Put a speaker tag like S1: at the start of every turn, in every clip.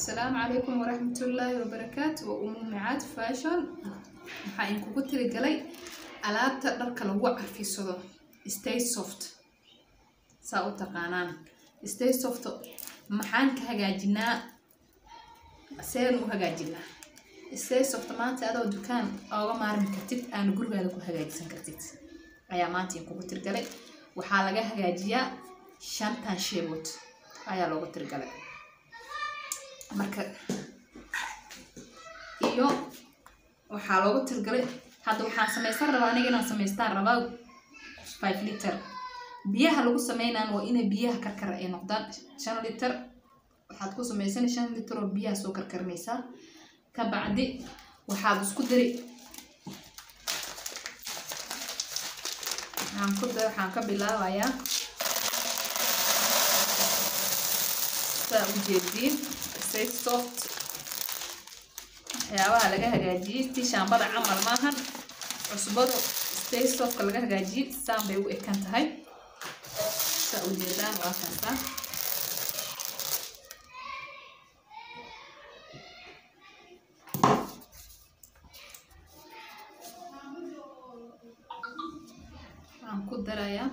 S1: asalaamu calaykum waraxmatullaahi wabarakaatu waa umu micaad fashion waxaa inkugu tirigalay alaabta dharka lagu carfisado stay soft saa u taqaanaan stay soft maxaan ka hagaajinaa seen u hagaajinaa stay soft maanta adoo dukaan ooga maarmi kartid aana gurigaada ku hagaajisan kartid ayaa maanta inkugu tirgalay waxaa laga hagaajiyaa shantan sheebood ayaa loogu tirgalay marka iyo waxaa loogu tirgalay hadda waxaan samaysan rabaa aniga inaan samaystaan rabaa five liter biyaha lagu sameynaan waa inay biyaha karkara ay noqdaan shan liter waxaad ku samaysan shan liter oo biyaha soo karkarinaysaa ka bacdi waxaad isku dari waxaan ku dar waxaan ka bilaabayaa saa u jeediin stay soft waxyaabaha laga hagaajiyey tii shaambada camal maahan cusbadu stay softka laga hagaajiyey saan bay u ekan tahay saa u jeedaan waa kaasaa waxaan ku darayaa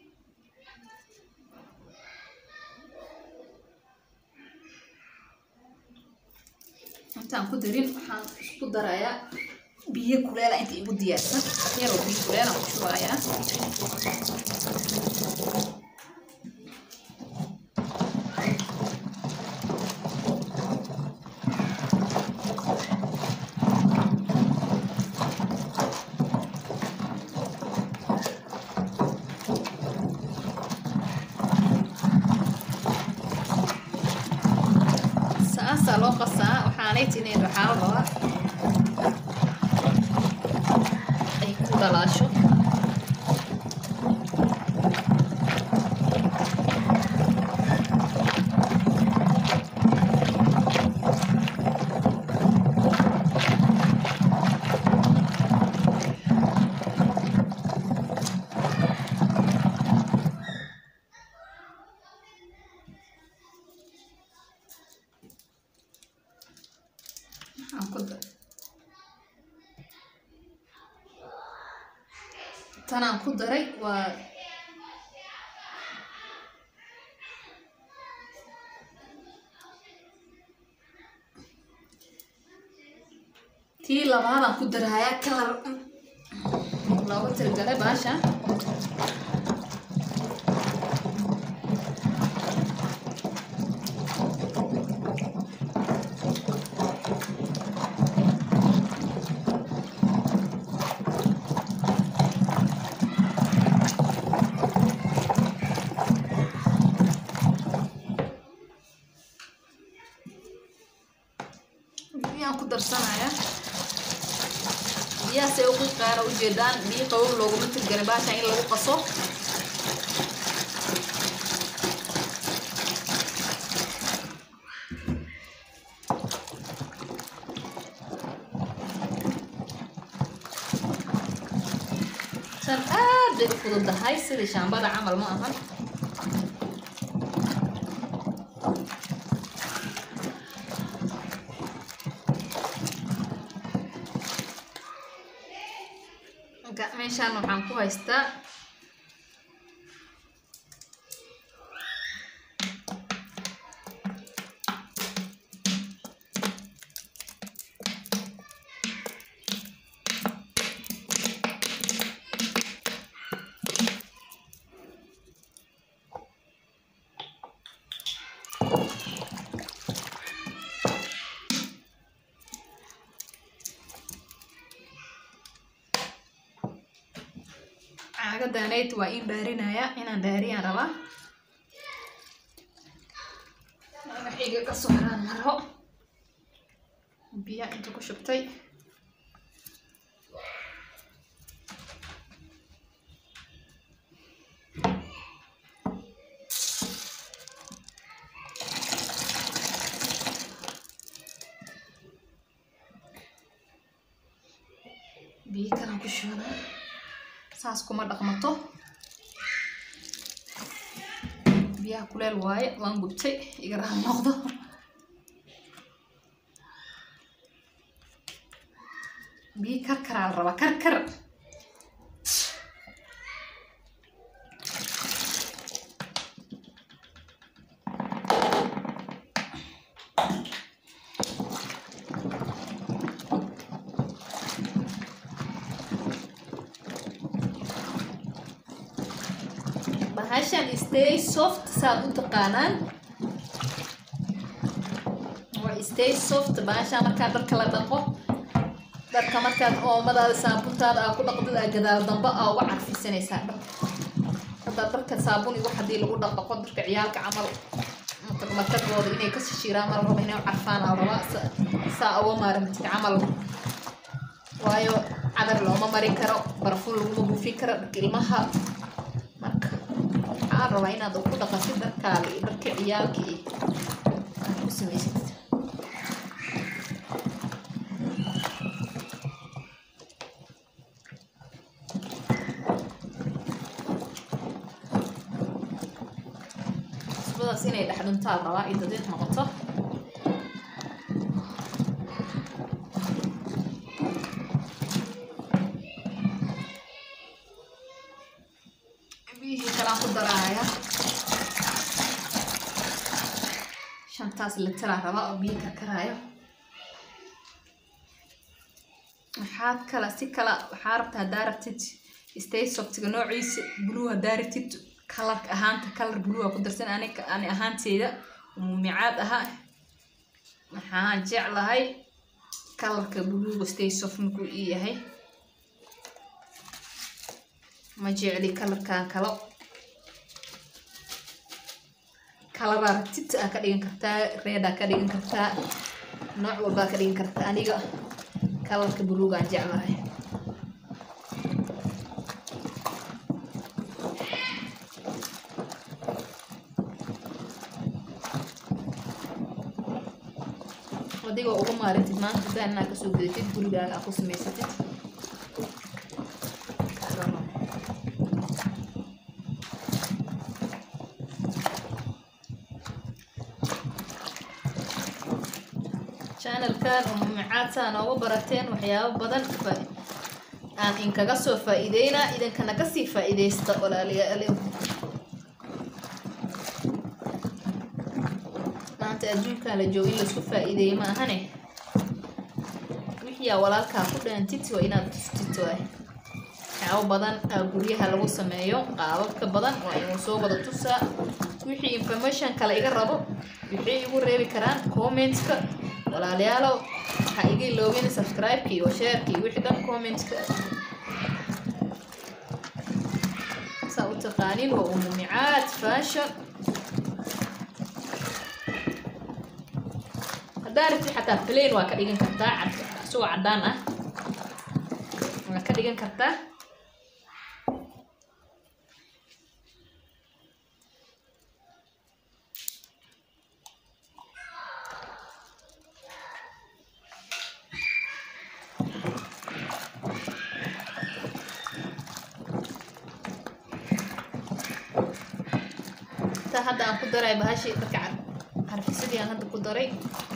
S1: intaan ku darin waxaan isku darayaa biyo kuleela inta igu diyaarsan yaroo biyo kuleelaan ku shubayaa saasaa loo qasaa waxaanay tiniin waxaa la rabaa ay ku dhalaasho waxaan ku da tanaan ku daray waa tii labaadaan ku darayaa kalar looga tirgalay baasha biyaan ku darsanaya biyahaasay ugu qaara ujeedaan biyo qabow looguma tirgalay baashan in lagu qaso san aad bay u fududahay sidii shaambada camal ma ahan meeshaan waxaan ku haystaa caagadaanayd waa in dhaarinaya inaan dhaariyaan rabaa magaxiga ka soo haraan maro biyaa inta ku shubtay biyo kalan ku shubana saas kuma dhaqmato biyaha kuleel waaye waan gubtay iga raha noqdo biyo karkaraa la rabaa karkar bahashan stay soft saad u taqaanaan waa stay soft bahashan markaa dharka la dhaqo dharka markaad oomadaada saabuntaada aa ku dhaqdid aa gadaal damba aa uga carfisanaysaa dhar haddaa dharka saabun iyo wax haddii lagu dhaqaqo darka ciyaalka camal markadooda inay ka shishiiraan mal raba inay u carfaan aa rabaa sa- saa uga maaramtid camal waayo cadar looma mari karo barfuun laguma buufin karo dharka ilmaha marka waxaan rabaa inaad ku dhaqatid dharkaada iyo dharka ciyaalka iyo aad ku samaysatid cusbadaas inay dhex dhuntaa rabaa iyo dadiiq noqoto biyihii kalaan ku daraaya shantaas litiraa rabaa oo biyo karkaraayo waxaad kala si kala waxaa rabta haddaa rabtid stay softiga noociisa blue haddaa rabtid kalarka ahaanta kalar blue aa ku darsan ani ani ahaanteyda muumicaad aha waxaan jeclahay kalarka bluega stay soft markuu ii yahay ma jecli kalarkan kalo kalaraa rabtid aa ka dhigan kartaa reedaa ka dhigan kartaa nooc walbaa ka dhigan kartaa aniga kalarka buluugaan jeclahay adigoo uga maarantid maanta daan inaa kasoo gudatid gurigaaga aa ku samaysatid channelkan umumicaad saa nooga barateen waxyaabo badan fa- aan inkaga soo faa-iideynaa idinkana kasii faa-iideysta walaalayaal maanta adduunkan la joogo in laisku faa-iideeye ma ahane wixiyaa walaalkaa ku dhaantid waa inaad tustid waay waxyaabo badan aa guryaha lagu sameeyo qaababka badan waa inuu soo wada tusaa wixii information kale iga rabo wixii igu reebi karaan commentka walaalayaalow waxaa iga iloobin subscribe-ka iyo share-ka iyo wixii dhan commentka saa u taqaanin waa umumicaad fashion haddaa rabtid xataa plain waa ka dhigan kartaa cad isagoo cadaan ah waa ka dhigan kartaa intaa hadda aan ku daray bahashii dadka car- carfisadii aan hadda ku daray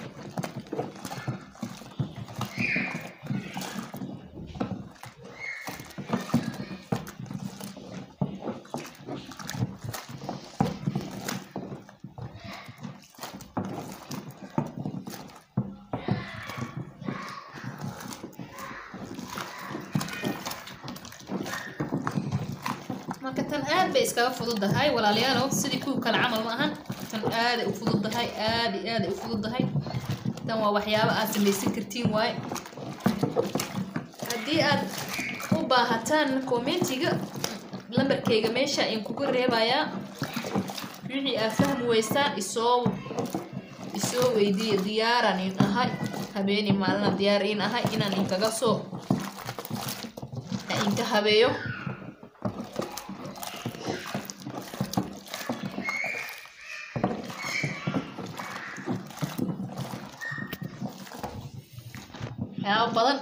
S1: marka tan aad bay iskaga fududahay walaalayaalow sidii kuwa kale camal ma ahan tan aaday u fududahay aad iyo aaday u fududahay tan waa waxyaabo aad samaysan kartiin waaye haddii aad u baahataan commentiga lambarkayga meesha in kugu reebayaa wixii aad fahmi weysaan isoo isoo weydiiya diyaaran in ahay habeeni maalina diyaar in ahay inaan inkaga soo inka habeeyo waxyaabo badan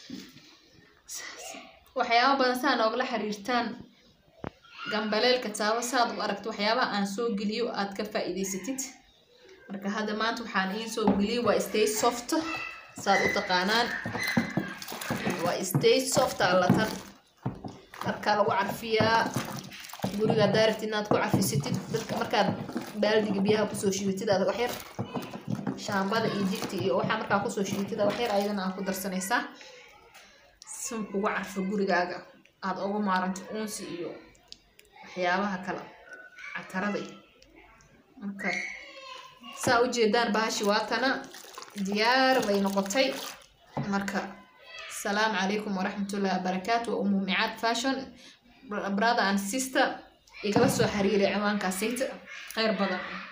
S1: waxyaabo badan saa noogala xiriirtaan gambaleelka taabo saad u aragto waxyaabaha aan soo geliyo aad ka faa-iideysatid marka hadda maanta waxaan iin soo geliyay waa stay soft saad u taqaanaan waa waa stay soft allatan dharkaa lagu carfiyaa guriga haddaa rabtid inaad ku carfisatid dadka markaad baaldiga biyaha kusoo shidatid aad waxyar shaambada iyo jigti iyo waxaa markaa kusoo shidatid aad waxyar ayadana aad ku darsanaysaa si kugu carfo gurigaaga aad uga maaranto uunsi iyo waxyaabaha kale catarada iyo marka saa ujeedaan bahashi waatana diyaar bay noqotay marka asalaamu calaykum waraxmatullahi wabarakaatu waa umu micaad fashion brother and sister igala soo xiriiray ciwaankaasayta kheyr badan